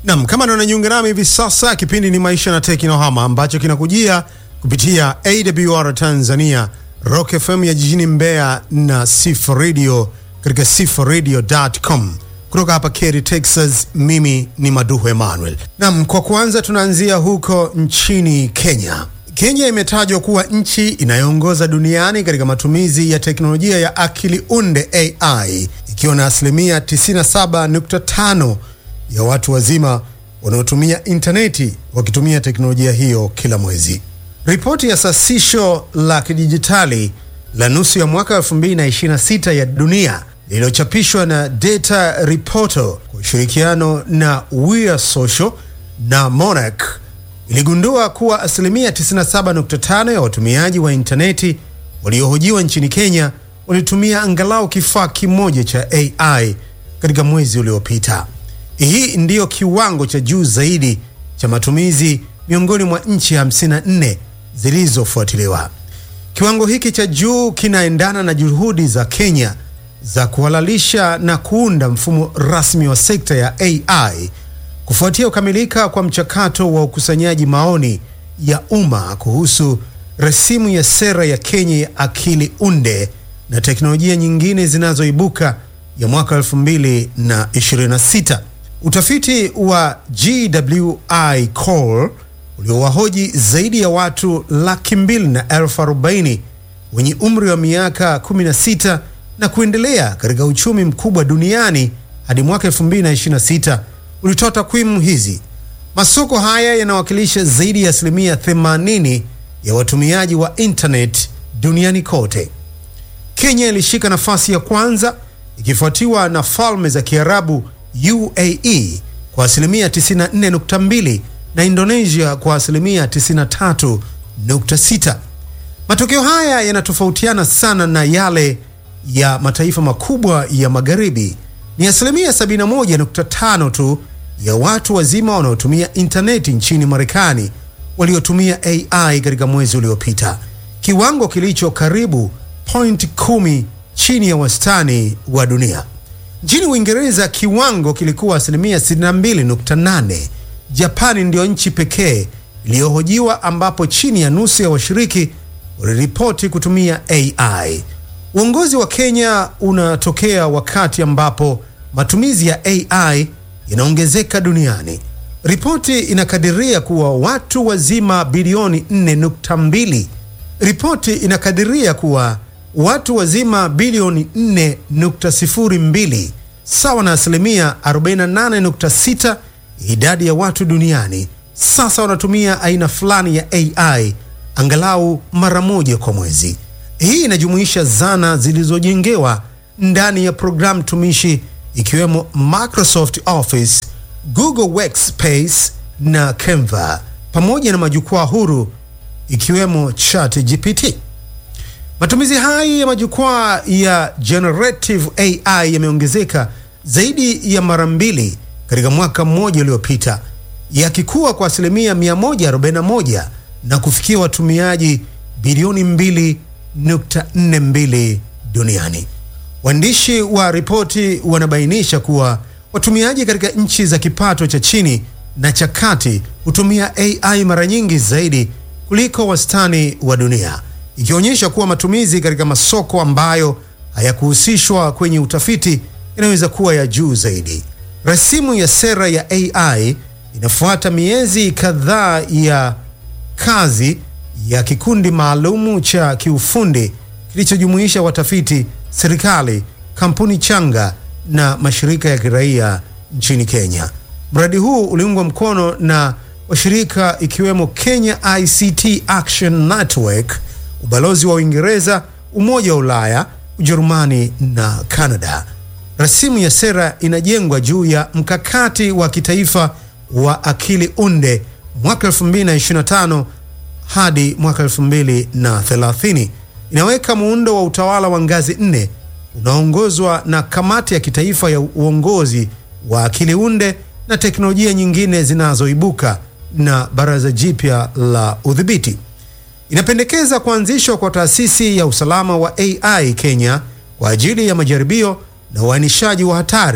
Nam, kama ndo unajiunga nami hivi sasa, kipindi ni Maisha na Teknohama ambacho kinakujia kupitia AWR Tanzania, Rock FM ya jijini Mbeya na Sifa Radio katika sifaradio.com kutoka hapa Cary, Texas. Mimi ni Maduhu Emmanuel. Nam, kwa kwanza tunaanzia huko nchini Kenya. Kenya imetajwa kuwa nchi inayoongoza duniani katika matumizi ya teknolojia ya akili unde AI, ikiwa na asilimia 97.5 ya watu wazima wanaotumia intaneti wakitumia teknolojia hiyo kila mwezi. Ripoti ya sasisho la kidijitali la nusu ya mwaka 2026 ya dunia lililochapishwa na Data Reporter kwa ushirikiano na We Social na Monarch iligundua kuwa asilimia 97.5 ya watumiaji wa intaneti waliohojiwa nchini Kenya walitumia angalau kifaa kimoja cha AI katika mwezi uliopita. Hii ndiyo kiwango cha juu zaidi cha matumizi miongoni mwa nchi 54 zilizofuatiliwa. Kiwango hiki cha juu kinaendana na juhudi za Kenya za kuhalalisha na kuunda mfumo rasmi wa sekta ya AI kufuatia kukamilika kwa mchakato wa ukusanyaji maoni ya umma kuhusu rasimu ya sera ya Kenya ya akili unde na teknolojia nyingine zinazoibuka ya mwaka 2026. Utafiti wa GWI Call uliowahoji zaidi ya watu laki mbili na elfu arobaini wenye umri wa miaka 16 na kuendelea katika uchumi mkubwa duniani hadi mwaka 2026 ulitoa takwimu hizi. Masoko haya yanawakilisha zaidi ya asilimia 80 ya watumiaji wa internet duniani kote. Kenya ilishika nafasi ya kwanza ikifuatiwa na Falme za Kiarabu UAE kwa asilimia 94.2 na Indonesia kwa asilimia 93.6. Matokeo haya yanatofautiana sana na yale ya mataifa makubwa ya magharibi. Ni asilimia 71.5 tu ya watu wazima wanaotumia intaneti nchini Marekani waliotumia AI katika mwezi uliopita, kiwango kilicho karibu point kumi chini ya wastani wa dunia. Nchini Uingereza kiwango kilikuwa asilimia 62.8. Japani ndiyo nchi pekee iliyohojiwa ambapo chini ya nusu ya washiriki waliripoti kutumia AI. Uongozi wa Kenya unatokea wakati ambapo matumizi ya AI yanaongezeka duniani. Ripoti inakadiria kuwa watu wazima bilioni 4.2. Ripoti inakadiria kuwa watu wazima bilioni 4.02 sawa na asilimia 48.6 idadi ya watu duniani sasa wanatumia aina fulani ya AI angalau mara moja kwa mwezi. Hii inajumuisha zana zilizojengewa ndani ya programu tumishi ikiwemo Microsoft Office, Google Workspace na Canva pamoja na majukwaa huru ikiwemo ChatGPT. Matumizi haya ya majukwaa ya generative AI yameongezeka zaidi ya mara mbili katika mwaka mmoja uliopita, yakikuwa kwa asilimia 141 na kufikia watumiaji bilioni 2.42 duniani. Waandishi wa ripoti wanabainisha kuwa watumiaji katika nchi za kipato cha chini na cha kati hutumia AI mara nyingi zaidi kuliko wastani wa dunia, ikionyesha kuwa matumizi katika masoko ambayo hayakuhusishwa kwenye utafiti inaweza kuwa ya juu zaidi. Rasimu ya sera ya AI inafuata miezi kadhaa ya kazi ya kikundi maalumu cha kiufundi kilichojumuisha watafiti, serikali, kampuni changa na mashirika ya kiraia nchini Kenya. Mradi huu uliungwa mkono na washirika ikiwemo Kenya ICT Action Network, ubalozi wa Uingereza, Umoja wa Ulaya, Ujerumani na Canada. Rasimu ya sera inajengwa juu ya mkakati wa kitaifa wa akili unde mwaka 2025 hadi mwaka 2030. Inaweka muundo wa utawala wa ngazi nne unaoongozwa na kamati ya kitaifa ya uongozi wa akili unde na teknolojia nyingine zinazoibuka na baraza jipya la udhibiti. Inapendekeza kuanzishwa kwa taasisi ya usalama wa AI Kenya kwa ajili ya majaribio na uainishaji wa hatari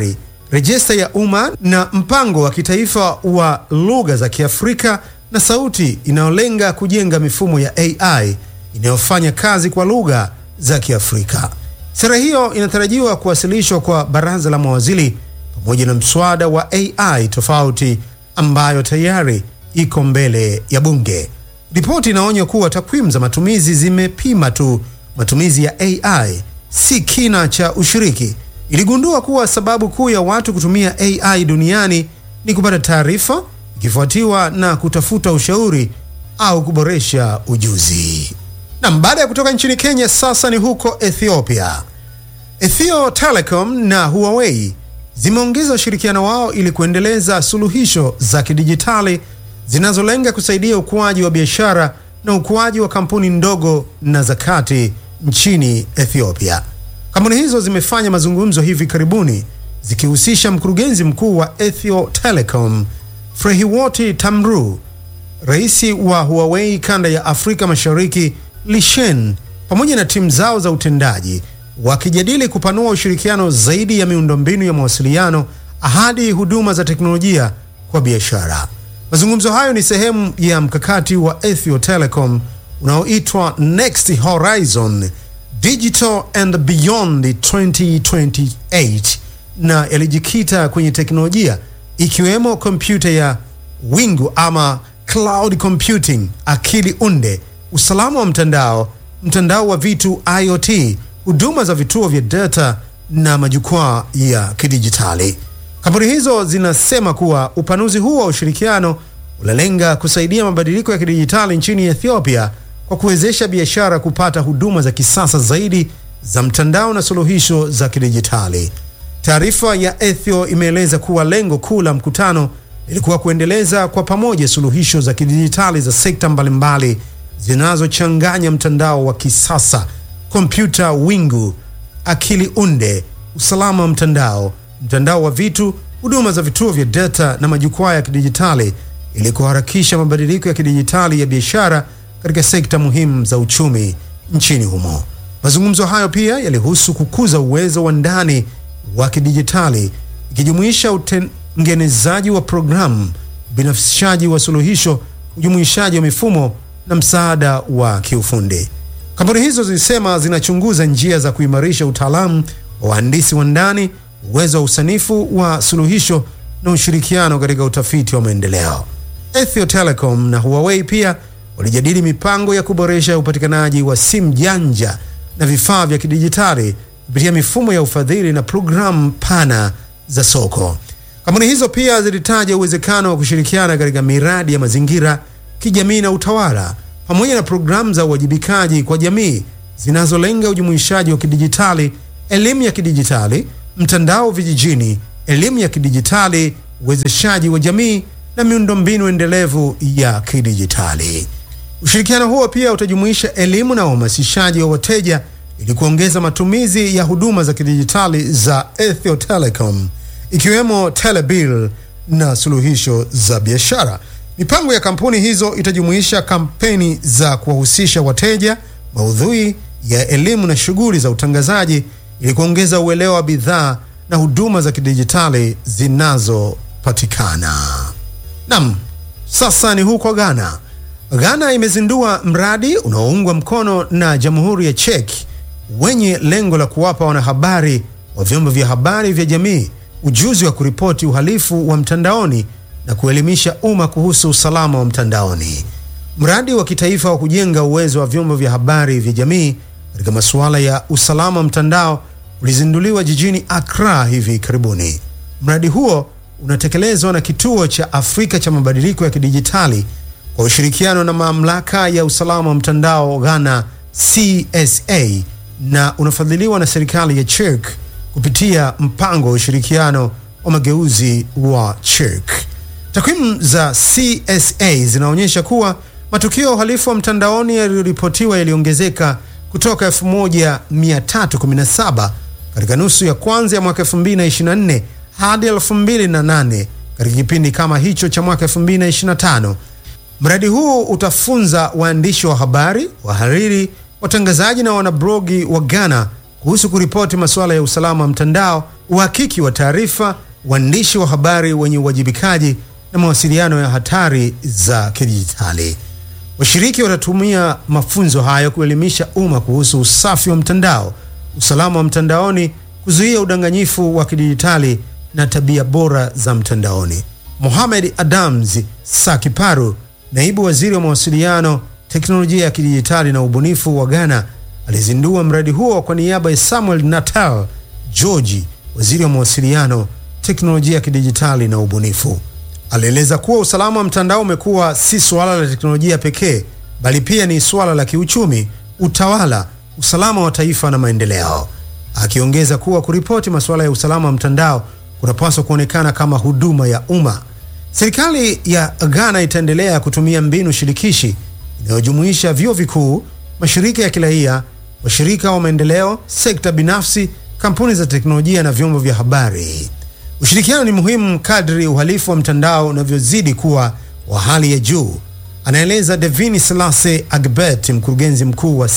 rejista ya umma na mpango wa kitaifa wa lugha za Kiafrika na sauti inayolenga kujenga mifumo ya AI inayofanya kazi kwa lugha za Kiafrika. Sera hiyo inatarajiwa kuwasilishwa kwa baraza la mawaziri pamoja na mswada wa AI tofauti ambayo tayari iko mbele ya bunge. Ripoti inaonya kuwa takwimu za matumizi zimepima tu matumizi ya AI, si kina cha ushiriki. Iligundua kuwa sababu kuu ya watu kutumia AI duniani ni kupata taarifa, ikifuatiwa na kutafuta ushauri au kuboresha ujuzi. Na baada ya kutoka nchini Kenya, sasa ni huko Ethiopia. Ethio Telecom na Huawei zimeongeza ushirikiano wao ili kuendeleza suluhisho za kidijitali zinazolenga kusaidia ukuaji wa biashara na ukuaji wa kampuni ndogo na za kati nchini Ethiopia. Kampuni hizo zimefanya mazungumzo hivi karibuni zikihusisha mkurugenzi mkuu wa Ethio Telecom Frehiwoti Tamru, rais wa Huawei kanda ya Afrika Mashariki Lishen, pamoja na timu zao za utendaji wakijadili kupanua ushirikiano zaidi ya miundombinu ya mawasiliano hadi huduma za teknolojia kwa biashara. Mazungumzo hayo ni sehemu ya mkakati wa Ethio Telecom unaoitwa Next Horizon Digital and Beyond 2028 na yalijikita kwenye teknolojia ikiwemo kompyuta ya wingu ama cloud computing, akili unde, usalama wa mtandao, mtandao wa vitu IoT, huduma za vituo vya data na majukwaa ya kidijitali. Kampuni hizo zinasema kuwa upanuzi huu wa ushirikiano unalenga kusaidia mabadiliko ya kidijitali nchini Ethiopia kwa kuwezesha biashara kupata huduma za kisasa zaidi za mtandao na suluhisho za kidijitali. Taarifa ya Ethio imeeleza kuwa lengo kuu la mkutano ilikuwa kuendeleza kwa pamoja suluhisho za kidijitali za sekta mbalimbali zinazochanganya mtandao wa kisasa, kompyuta wingu, akili unde, usalama wa mtandao, mtandao wa vitu, huduma za vituo vya data na majukwaa ya kidijitali ili kuharakisha mabadiliko ya kidijitali ya biashara katika sekta muhimu za uchumi nchini humo. Mazungumzo hayo pia yalihusu kukuza uwezo wa ndani wa kidijitali ikijumuisha utengenezaji wa programu, ubinafsishaji wa suluhisho, ujumuishaji wa mifumo na msaada wa kiufundi. Kampuni hizo zilisema zinachunguza njia za kuimarisha utaalamu wa wahandisi wa ndani, uwezo wa usanifu wa suluhisho na ushirikiano katika utafiti wa maendeleo. Ethio Telecom na Huawei pia walijadili mipango ya kuboresha upatikanaji wa simu janja na vifaa vya kidijitali kupitia mifumo ya ufadhili na programu pana za soko. Kampuni hizo pia zilitaja uwezekano wa kushirikiana katika miradi ya mazingira, kijamii na utawala, pamoja na programu za uwajibikaji kwa jamii zinazolenga ujumuishaji wa kidijitali, elimu ya kidijitali, mtandao vijijini, elimu ya kidijitali, uwezeshaji wa jamii na miundombinu endelevu ya kidijitali. Ushirikiano huo pia utajumuisha elimu na uhamasishaji wa wateja ili kuongeza matumizi ya huduma za kidijitali za Ethio Telecom ikiwemo telebill na suluhisho za biashara. Mipango ya kampuni hizo itajumuisha kampeni za kuwahusisha wateja, maudhui ya elimu na shughuli za utangazaji ili kuongeza uelewa wa bidhaa na huduma za kidijitali zinazopatikana. Nam, sasa ni huko Ghana. Ghana imezindua mradi unaoungwa mkono na Jamhuri ya Czech wenye lengo la kuwapa wanahabari wa vyombo vya habari vya jamii ujuzi wa kuripoti uhalifu wa mtandaoni na kuelimisha umma kuhusu usalama wa mtandaoni. Mradi wa kitaifa wa kujenga uwezo wa vyombo vya habari vya jamii katika masuala ya usalama wa mtandao ulizinduliwa jijini Accra hivi karibuni. Mradi huo unatekelezwa na Kituo cha Afrika cha Mabadiliko ya Kidijitali kwa ushirikiano na Mamlaka ya Usalama wa Mtandao Ghana CSA na unafadhiliwa na serikali ya Czech kupitia mpango wa ushirikiano wa mageuzi wa Czech. Takwimu za CSA zinaonyesha kuwa matukio ya uhalifu wa mtandaoni yaliyoripotiwa yaliongezeka kutoka 1317 katika nusu ya kwanza ya mwaka 2024 hadi 2008 katika kipindi kama hicho cha mwaka 2025. Mradi huu utafunza waandishi wa habari, wahariri, watangazaji na wanablogi wa Ghana kuhusu kuripoti masuala ya usalama wa mtandao, uhakiki wa taarifa uandishi wa habari wenye uwajibikaji na mawasiliano ya hatari za kidijitali. Washiriki watatumia mafunzo hayo kuelimisha umma kuhusu usafi wa mtandao, usalama wa mtandaoni, kuzuia udanganyifu wa kidijitali na tabia bora za mtandaoni. Mohamed Adams Sakiparu, naibu waziri wa mawasiliano, teknolojia ya kidijitali na ubunifu wa Ghana, alizindua mradi huo kwa niaba ya Samuel Natal George, waziri wa mawasiliano, teknolojia ya kidijitali na ubunifu. Alieleza kuwa usalama wa mtandao umekuwa si suala la teknolojia pekee, bali pia ni suala la kiuchumi, utawala, usalama wa taifa na maendeleo, akiongeza kuwa kuripoti masuala ya usalama wa mtandao kunapaswa kuonekana kama huduma ya umma. Serikali ya Ghana itaendelea kutumia mbinu shirikishi inayojumuisha vyuo vikuu, mashirika ya kiraia, washirika wa maendeleo, sekta binafsi, kampuni za teknolojia na vyombo vya habari. Ushirikiano ni muhimu kadri uhalifu wa mtandao unavyozidi kuwa wa hali ya juu, anaeleza Devini Selase Agbet, mkurugenzi mkuu wa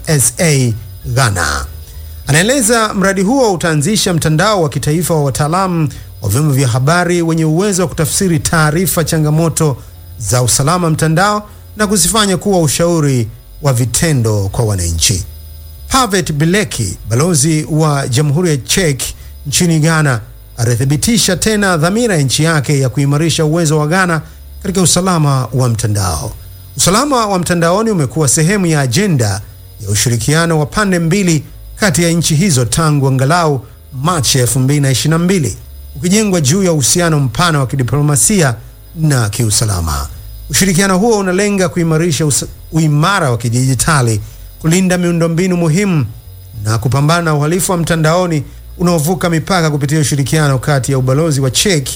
CSA Ghana. Anaeleza mradi huo utaanzisha mtandao wa kitaifa wa wataalamu wa vyombo vya habari wenye uwezo wa kutafsiri taarifa, changamoto za usalama mtandao na kuzifanya kuwa ushauri wa vitendo kwa wananchi. Pavet Bileki, balozi wa Jamhuri ya Czech nchini Ghana, alithibitisha tena dhamira ya nchi yake ya kuimarisha uwezo wa Ghana katika usalama wa mtandao. Usalama wa mtandaoni umekuwa sehemu ya ajenda ya ushirikiano wa pande mbili kati ya nchi hizo tangu angalau Machi 2022 ukijengwa juu ya uhusiano mpana wa kidiplomasia na kiusalama. Ushirikiano huo unalenga kuimarisha uimara wa kidijitali, kulinda miundombinu muhimu na kupambana na uhalifu wa mtandaoni unaovuka mipaka kupitia ushirikiano kati ya ubalozi wa Czech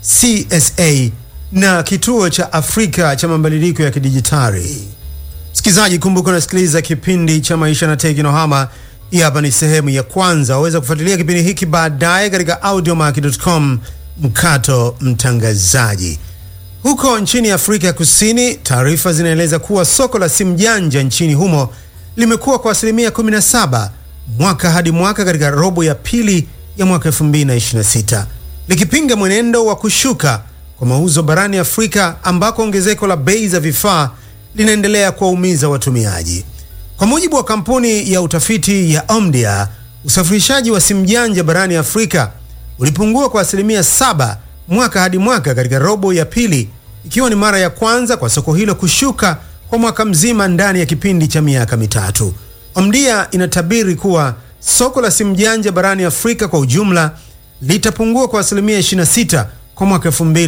CSA na kituo cha Afrika cha mabadiliko ya kidijitali. Msikilizaji, kumbuka unasikiliza kipindi cha Maisha na Teknohama. Hii hapa ni sehemu ya kwanza. Waweza kufuatilia kipindi hiki baadaye katika audiomack.com mkato mtangazaji. Huko nchini Afrika ya Kusini, taarifa zinaeleza kuwa soko la simu janja nchini humo limekuwa kwa asilimia 17 mwaka hadi mwaka katika robo ya pili ya mwaka 2026 likipinga mwenendo wa kushuka kwa mauzo barani Afrika ambako ongezeko la bei za vifaa linaendelea kuwaumiza watumiaji. Kwa mujibu wa kampuni ya utafiti ya Omdia, usafirishaji wa simu janja barani Afrika ulipungua kwa asilimia saba mwaka hadi mwaka katika robo ya pili, ikiwa ni mara ya kwanza kwa soko hilo kushuka kwa mwaka mzima ndani ya kipindi cha miaka mitatu. Omdia inatabiri kuwa soko la simu janja barani Afrika kwa ujumla litapungua kwa asilimia 26 kwa mwaka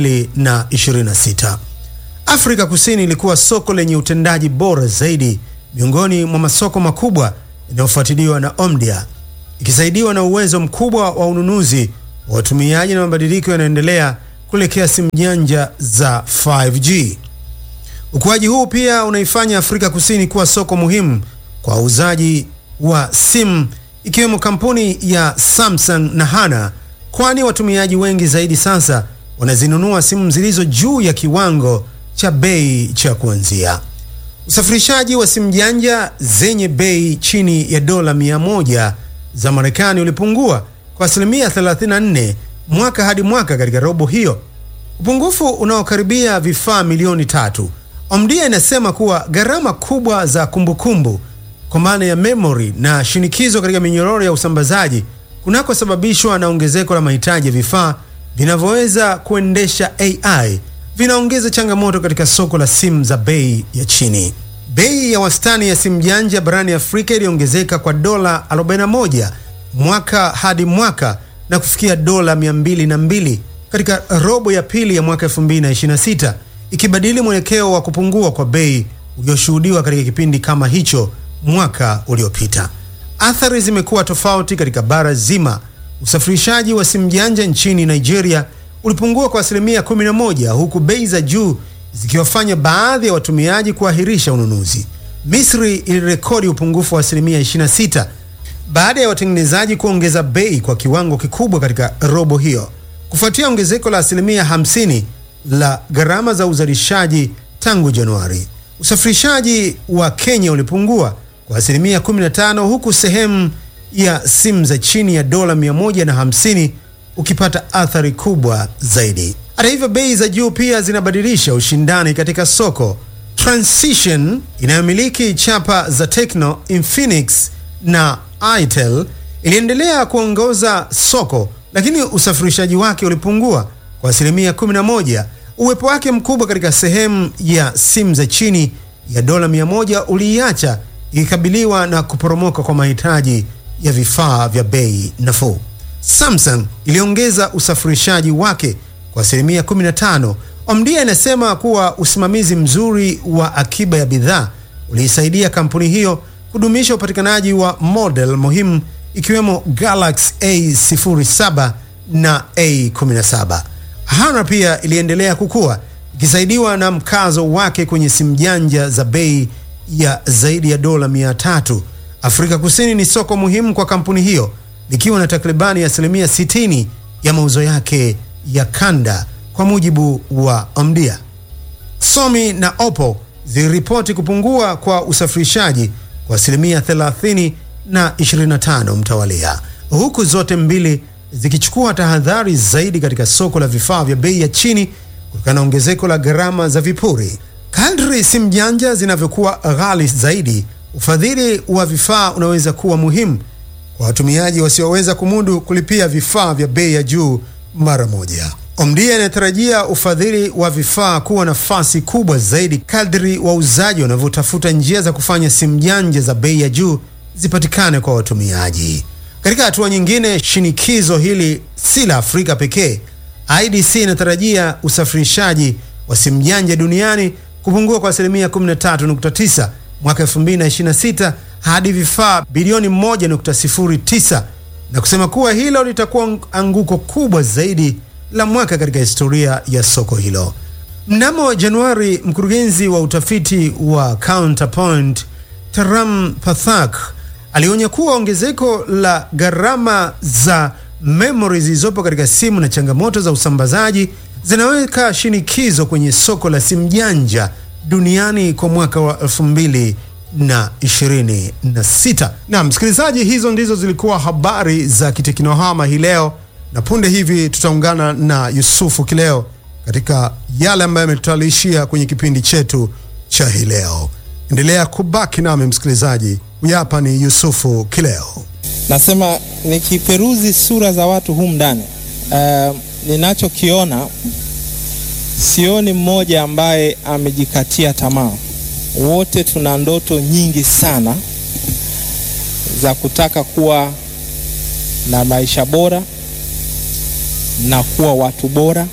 2026. Afrika Kusini ilikuwa soko lenye utendaji bora zaidi miongoni mwa masoko makubwa yanayofuatiliwa na Omdia, ikisaidiwa na uwezo mkubwa wa ununuzi wa watumiaji na mabadiliko yanayoendelea kuelekea simu janja za 5G. Ukuaji huu pia unaifanya Afrika Kusini kuwa soko muhimu kwa wauzaji wa simu ikiwemo kampuni ya Samsung na Hana, kwani watumiaji wengi zaidi sasa wanazinunua simu zilizo juu ya kiwango cha bei cha kuanzia. Usafirishaji wa simu janja zenye bei chini ya dola 100 za Marekani ulipungua kwa asilimia 34 mwaka hadi mwaka katika robo hiyo, upungufu unaokaribia vifaa milioni tatu. Omdia inasema kuwa gharama kubwa za kumbukumbu kwa maana ya memory na shinikizo katika minyororo ya usambazaji kunakosababishwa na ongezeko la mahitaji ya vifaa vinavyoweza kuendesha AI vinaongeza changamoto katika soko la simu za bei ya chini. Bei ya wastani ya simu janja barani Afrika iliongezeka kwa dola 41 mwaka hadi mwaka na kufikia dola 202 katika robo ya pili ya mwaka 2026, ikibadili mwelekeo wa kupungua kwa bei ulioshuhudiwa katika kipindi kama hicho mwaka uliopita. Athari zimekuwa tofauti katika bara zima. Usafirishaji wa simu janja nchini Nigeria ulipungua kwa asilimia 11 huku bei za juu zikiwafanya baadhi ya watumiaji kuahirisha ununuzi. Misri ilirekodi upungufu wa asilimia 26 baada ya watengenezaji kuongeza bei kwa kiwango kikubwa katika robo hiyo, kufuatia ongezeko la asilimia 50 la gharama za uzalishaji tangu Januari. Usafirishaji wa Kenya ulipungua kwa asilimia 15 huku sehemu ya simu za chini ya dola 150 ukipata athari kubwa zaidi. Hata hivyo, bei za juu pia zinabadilisha ushindani katika soko. Transition inayomiliki chapa za Tecno, Infinix na Itel iliendelea kuongoza soko, lakini usafirishaji wake ulipungua kwa asilimia 11. Uwepo wake mkubwa katika sehemu ya simu za chini ya dola 100 uliiacha ikikabiliwa na kuporomoka kwa mahitaji ya vifaa vya bei nafuu. Samsung iliongeza usafirishaji wake kwa asilimia 15. Omdia inasema kuwa usimamizi mzuri wa akiba ya bidhaa uliisaidia kampuni hiyo kudumisha upatikanaji wa model muhimu ikiwemo Galaxy A07 na A17. Honor pia iliendelea kukua ikisaidiwa na mkazo wake kwenye simu janja za bei ya zaidi ya dola 300. Afrika Kusini ni soko muhimu kwa kampuni hiyo likiwa na takribani asilimia 60 ya mauzo yake ya kanda kwa mujibu wa Omdia. Xiaomi na Oppo ziliripoti kupungua kwa usafirishaji kwa asilimia 30 na 25 mtawalia, huku zote mbili zikichukua tahadhari zaidi katika soko la vifaa vya bei ya chini kutokana na ongezeko la gharama za vipuri. Kadri simu janja zinavyokuwa ghali zaidi, ufadhili wa vifaa unaweza kuwa muhimu kwa watumiaji wasioweza kumudu kulipia vifaa vya bei ya juu mara moja. Omdia inatarajia ufadhili wa vifaa kuwa nafasi kubwa zaidi kadri wauzaji wanavyotafuta njia za kufanya simu janja za bei ya juu zipatikane kwa watumiaji. Katika hatua nyingine, shinikizo hili si la Afrika pekee. IDC inatarajia usafirishaji wa simu janja duniani kupungua kwa asilimia 13.9 mwaka 2026 hadi vifaa bilioni 1.09 na kusema kuwa hilo litakuwa anguko kubwa zaidi la mwaka katika historia ya soko hilo. Mnamo Januari, mkurugenzi wa utafiti wa Counterpoint Taram Pathak alionya kuwa ongezeko la gharama za memory zilizopo katika simu na changamoto za usambazaji zinaweka shinikizo kwenye soko la simu janja duniani kwa mwaka wa 2026. Na msikilizaji, hizo ndizo zilikuwa habari za kiteknohama hii leo, na punde hivi tutaungana na Yusufu Kileo katika yale ambayo ametutayarishia kwenye kipindi chetu cha hii leo. Endelea kubaki nami msikilizaji. Huyu hapa ni Yusufu Kileo. Nasema nikiperuzi sura za watu humu ndani, uh, ninachokiona sioni mmoja ambaye amejikatia tamaa. Wote tuna ndoto nyingi sana za kutaka kuwa na maisha bora na kuwa watu bora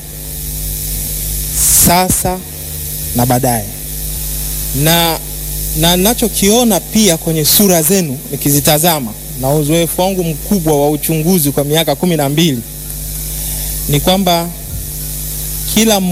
sasa na baadaye, na na ninachokiona pia kwenye sura zenu nikizitazama na uzoefu wangu mkubwa wa uchunguzi kwa miaka kumi na mbili ni kwamba kila